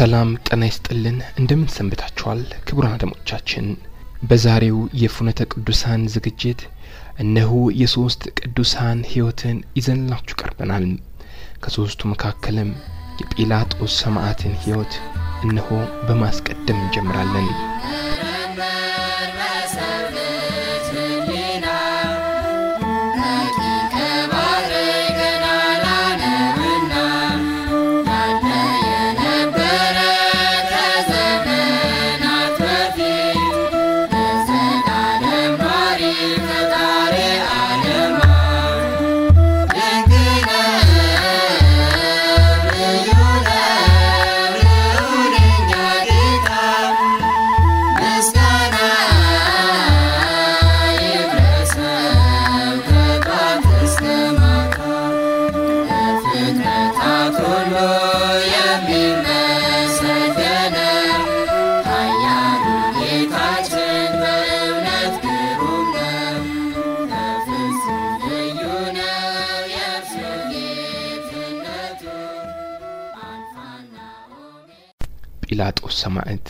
ሰላም ጤና ይስጥልን እንደምን ሰንብታችኋል ክቡራን አድማጮቻችን በዛሬው የፍኖተ ቅዱሳን ዝግጅት እነሆ የሶስት ቅዱሳን ህይወትን ይዘንላችሁ ቀርበናል ከሶስቱ መካከልም የጲላጦስ ሰማዕትን ህይወት እነሆ በማስቀደም እንጀምራለን ጲላጦስ ሰማዕት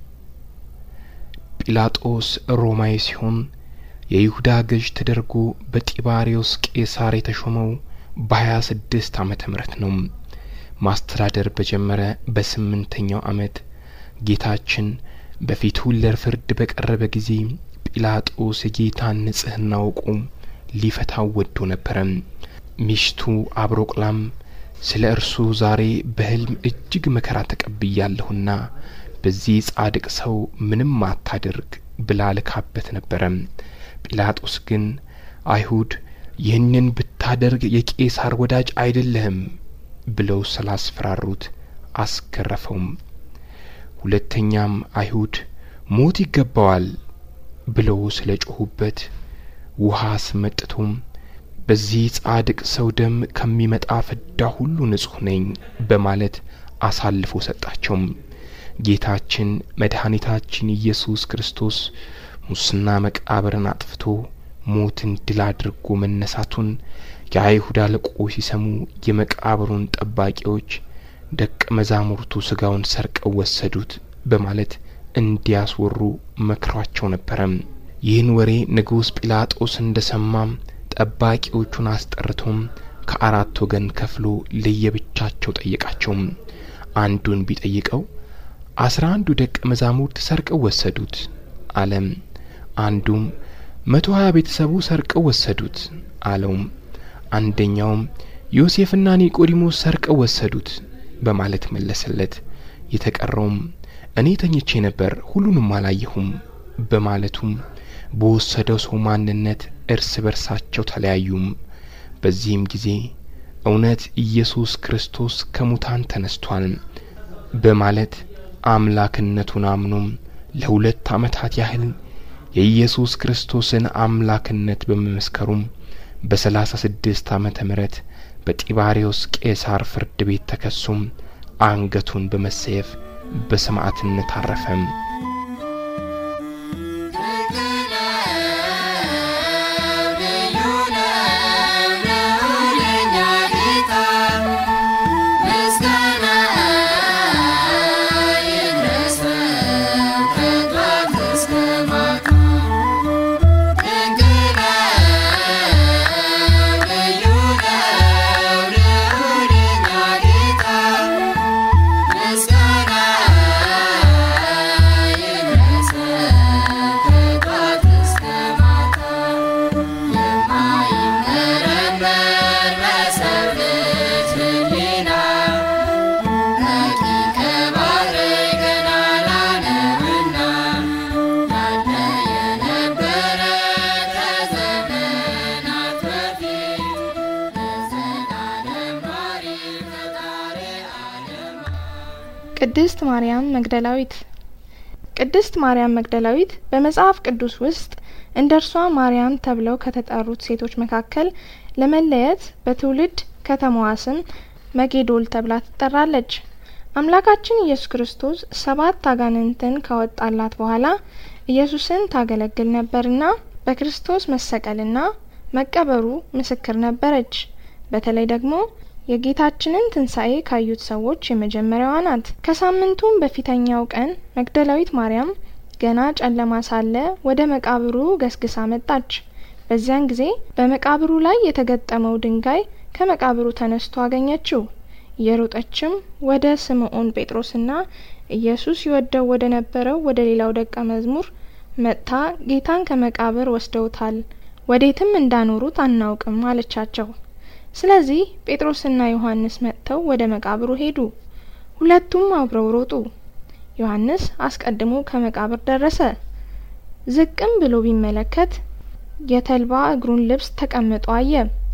ጲላጦስ ሮማዊ ሲሆን የይሁዳ ገዥ ተደርጎ በጢባሪዮስ ቄሳር የተሾመው በሀያ ስድስት ዓመተ ምህረት ነው ማስተዳደር በጀመረ በስምንተኛው ዓመት ጌታችን በፊቱ ለፍርድ በቀረበ ጊዜ ጲላጦስ የጌታን ንጽሕና አውቆ ሊፈታው ወዶ ነበረ ሚስቱ አብሮቅላም ስለ እርሱ ዛሬ በህልም እጅግ መከራ ተቀብያለሁና በዚህ ጻድቅ ሰው ምንም አታድርግ ብላ ልካበት ነበረ ጲላጦስ ግን አይሁድ ይህንን ብታደርግ የቄሳር ወዳጅ አይደለህም ብለው ስላስፈራሩት አስገረፈውም ሁለተኛም አይሁድ ሞት ይገባዋል ብለው ስለ ጮኹበት ውሃ አስመጥቶም በዚህ ጻድቅ ሰው ደም ከሚመጣ ፍዳ ሁሉ ንጹሕ ነኝ በማለት አሳልፎ ሰጣቸው ጌታችን መድኃኒታችን ኢየሱስ ክርስቶስ ሙስና መቃብርን አጥፍቶ ሞትን ድል አድርጎ መነሳቱን የአይሁድ አለቆች ሲሰሙ የመቃብሩን ጠባቂዎች ደቀ መዛሙርቱ ስጋውን ሰርቀው ወሰዱት በማለት እንዲያስወሩ መክሯቸው ነበረ ይህን ወሬ ንጉሥ ጲላጦስ እንደ ሰማም ጠባቂዎቹን አስጠርቶም ከአራት ወገን ከፍሎ ለየብቻቸው ጠየቃቸው አንዱን ቢጠይቀው አስራ አንዱ ደቀ መዛሙርት ሰርቀው ወሰዱት አለም አንዱም መቶ ሀያ ቤተሰቡ ሰርቀው ወሰዱት አለውም አንደኛውም ዮሴፍና ኒቆዲሞስ ሰርቀው ወሰዱት በማለት መለሰለት የተቀረውም እኔ ተኝቼ ነበር ሁሉንም አላየሁም በማለቱም በወሰደው ሰው ማንነት እርስ በርሳቸው ተለያዩም በዚህም ጊዜ እውነት ኢየሱስ ክርስቶስ ከሙታን ተነስቷል በማለት አምላክነቱን አምኖም ለሁለት ዓመታት ያህል የኢየሱስ ክርስቶስን አምላክነት በመመስከሩም በሰላሳ ስድስት ዓመተ ምህረት በጢባሪዮስ ቄሳር ፍርድ ቤት ተከሶም አንገቱን በመሰየፍ በሰማዕትነት አረፈም ቅድስት ማርያም መግደላዊት ቅድስት ማርያም መግደላዊት በመጽሐፍ ቅዱስ ውስጥ እንደ እርሷ ማርያም ተብለው ከተጠሩት ሴቶች መካከል ለመለየት በትውልድ ከተማዋ ስም መጌዶል ተብላ ትጠራለች አምላካችን ኢየሱስ ክርስቶስ ሰባት አጋንንትን ካወጣላት በኋላ ኢየሱስን ታገለግል ነበርና በክርስቶስ መሰቀልና መቀበሩ ምስክር ነበረች። በተለይ ደግሞ የጌታችንን ትንሣኤ ካዩት ሰዎች የመጀመሪያዋ ናት። ከሳምንቱም በፊተኛው ቀን መግደላዊት ማርያም ገና ጨለማ ሳለ ወደ መቃብሩ ገስግሳ መጣች። በዚያን ጊዜ በመቃብሩ ላይ የተገጠመው ድንጋይ ከመቃብሩ ተነስቶ አገኘችው። እየሮጠችም ወደ ስምዖን ጴጥሮስና ኢየሱስ ይወደው ወደ ነበረው ወደ ሌላው ደቀ መዝሙር መጥታ ጌታን ከመቃብር ወስደውታል፣ ወዴትም እንዳኖሩት አናውቅም አለቻቸው። ስለዚህ ጴጥሮስና ዮሐንስ መጥተው ወደ መቃብሩ ሄዱ። ሁለቱም አብረው ሮጡ። ዮሐንስ አስቀድሞ ከመቃብር ደረሰ። ዝቅም ብሎ ቢመለከት የተልባ እግሩን ልብስ ተቀምጦ አየ።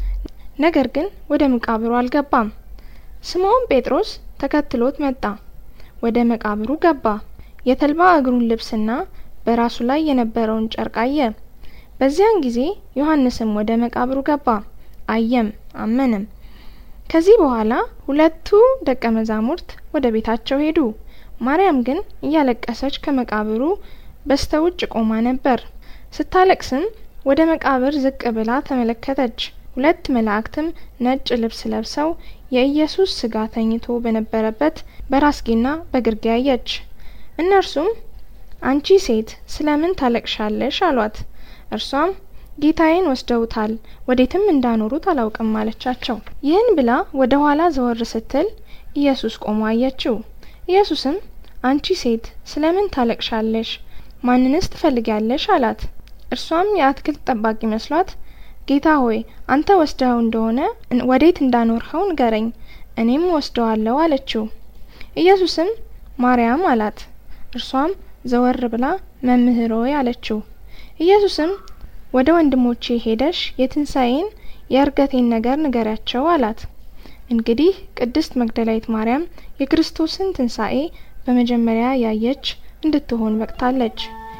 ነገር ግን ወደ መቃብሩ አልገባም። ስምዖን ጴጥሮስ ተከትሎት መጣ። ወደ መቃብሩ ገባ። የተልባ እግሩን ልብስና በራሱ ላይ የነበረውን ጨርቅ አየ። በዚያን ጊዜ ዮሐንስም ወደ መቃብሩ ገባ፣ አየም፣ አመነም። ከዚህ በኋላ ሁለቱ ደቀ መዛሙርት ወደ ቤታቸው ሄዱ። ማርያም ግን እያለቀሰች ከመቃብሩ በስተ ውጭ ቆማ ነበር። ስታለቅስም ወደ መቃብር ዝቅ ብላ ተመለከተች። ሁለት መላእክትም ነጭ ልብስ ለብሰው የኢየሱስ ስጋ ተኝቶ በነበረበት በራስጌና በግርጌ አየች። እነርሱም አንቺ ሴት ስለምን ታለቅሻለሽ? አሏት። እርሷም ጌታዬን ወስደውታል፣ ወዴትም እንዳኖሩት አላውቅም አለቻቸው። ይህን ብላ ወደ ኋላ ዘወር ስትል ኢየሱስ ቆሞ አየችው። ኢየሱስም አንቺ ሴት ስለምን ታለቅሻለሽ? ማንንስ ትፈልጊያለሽ? አላት። እርሷም የአትክልት ጠባቂ መስሏት ጌታ ሆይ አንተ ወስደኸው እንደሆነ ወዴት እንዳኖርኸው ንገረኝ፣ እኔም ወስደዋለሁ አለችው። ኢየሱስም ማርያም አላት። እርሷም ዘወር ብላ መምህር ሆይ አለችው። ኢየሱስም ወደ ወንድሞቼ ሄደሽ የትንሣኤን የእርገቴን ነገር ንገሪያቸው አላት። እንግዲህ ቅድስት መግደላዊት ማርያም የክርስቶስን ትንሣኤ በመጀመሪያ ያየች እንድትሆን በቅታለች።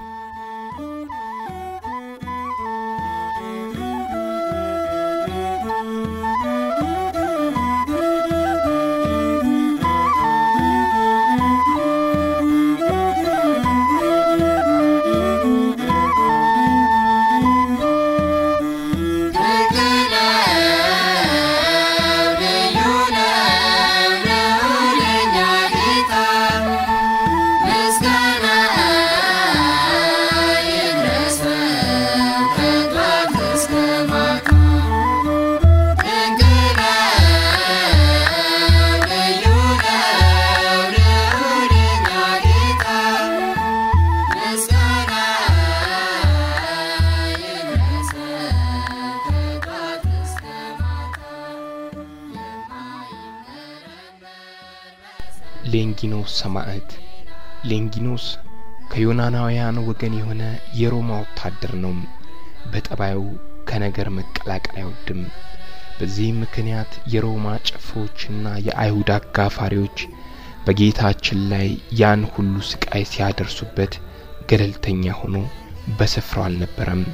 ሌንጊኖስ ሰማዕት። ሌንጊኖስ ከዮናናውያን ወገን የሆነ የሮማ ወታደር ነው። በጠባዩ ከነገር መቀላቀል አይወድም። በዚህም ምክንያት የሮማ ጭፍሮችና የአይሁድ አጋፋሪዎች በጌታችን ላይ ያን ሁሉ ስቃይ ሲያደርሱበት ገለልተኛ ሆኖ በስፍራው አልነበረም።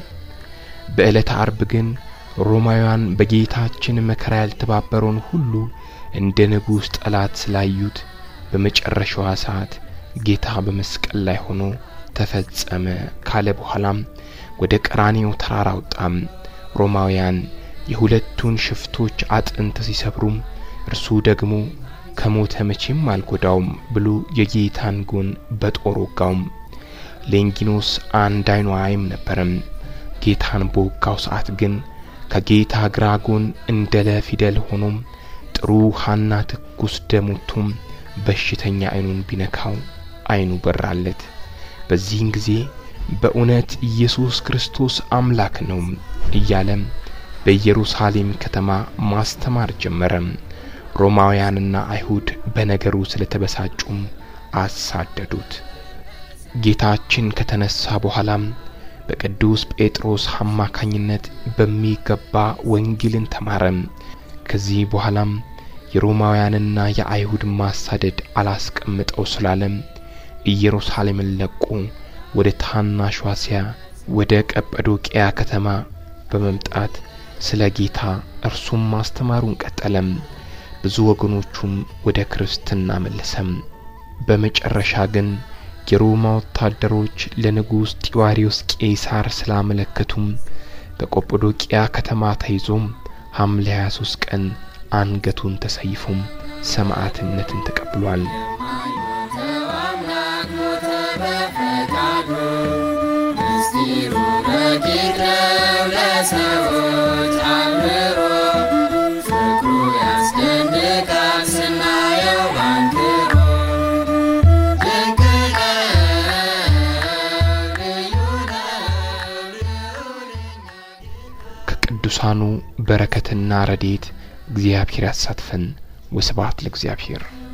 በዕለተ አርብ ግን ሮማውያን በጌታችን መከራ ያልተባበረውን ሁሉ እንደ ንጉሥ ጠላት ስላዩት በመጨረሻዋ ሰዓት ጌታ በመስቀል ላይ ሆኖ ተፈጸመ ካለ በኋላም ወደ ቀራኔው ተራራ ወጣም። ሮማውያን የሁለቱን ሽፍቶች አጥንት ሲሰብሩም እርሱ ደግሞ ከሞተ መቼም አልጎዳውም ብሎ የጌታን ጎን በጦር ወጋውም። ሌንጊኖስ አንድ አይኑ አይም ነበረም። ጌታን በወጋው ሰዓት ግን ከጌታ ግራ ጎን እንደ ለፊደል ሆኖም ጥሩ ውሃና ትኩስ ደም ወጥቶም በሽተኛ አይኑን ቢነካው አይኑ በራለት። በዚህን ጊዜ በእውነት ኢየሱስ ክርስቶስ አምላክ ነው እያለም በኢየሩሳሌም ከተማ ማስተማር ጀመረም። ሮማውያንና አይሁድ በነገሩ ስለተበሳጩም አሳደዱት። ጌታችን ከተነሳ በኋላም በቅዱስ ጴጥሮስ አማካኝነት በሚገባ ወንጌልን ተማረም። ከዚህ በኋላም የሮማውያንና የአይሁድ ማሳደድ አላስቀምጠው ስላለም ኢየሩሳሌምን ለቆ ወደ ታናሿ እስያ ወደ ቀጰዶቅያ ከተማ በመምጣት ስለ ጌታ እርሱም ማስተማሩን ቀጠለም። ብዙ ወገኖቹም ወደ ክርስትና መለሰም። በመጨረሻ ግን የሮማ ወታደሮች ለንጉሥ ጢዋሪዮስ ቄሳር ስላመለከቱም በቆጶዶቅያ ከተማ ተይዞም ሐምሌ 23 ቀን አንገቱን ተሰይፎም ሰማዕትነትን ተቀብሏል። አምላክ ሞተ በፈቃዱ ምስጢሩ ረቂቅ ነው ለሰዎች አእምሮ ፍቅሩ ያስደንቃል ስናየው ባንክሮ ድንቅ ነው ልዩ ነው ልዑል ከቅዱሳኑ በረከትና ረድኤት እግዚአብሔር ያሳትፈን። ወስብሐት ለእግዚአብሔር።